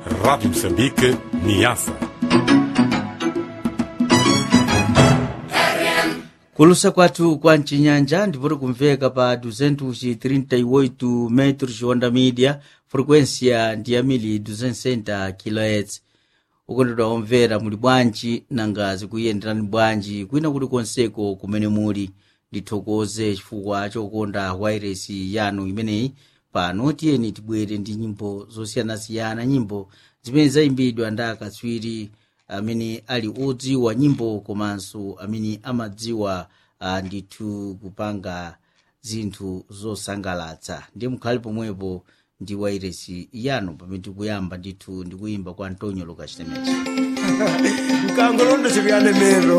Rádio Moçambique, Niassa. kulusa kwathu kwa mcinyanja ndipoti kumveka pa 238 metros onda media frequência ndi yamili 260 kHz ukondedwa omvera muli bwanji nangazi kuyenderani bwanji kwina kuti konseko kumene muli ndithokoze chifukwa chokonda wairesi yanu imeneyi pano tiyeni tibwere ndi nyimbo zosiyanasiyana nyimbo zimene zayimbidwa ndi akatswiri amene ali odziwa nyimbo komanso amene amadziwa uh, ndithu kupanga zinthu zosangalatsa ndiye mukhale pomwepo ndi wairesi yanu pamene tikuyamba ndithu ndikuyimba kwa antonio lucas temechi mkango londo chikuyanemero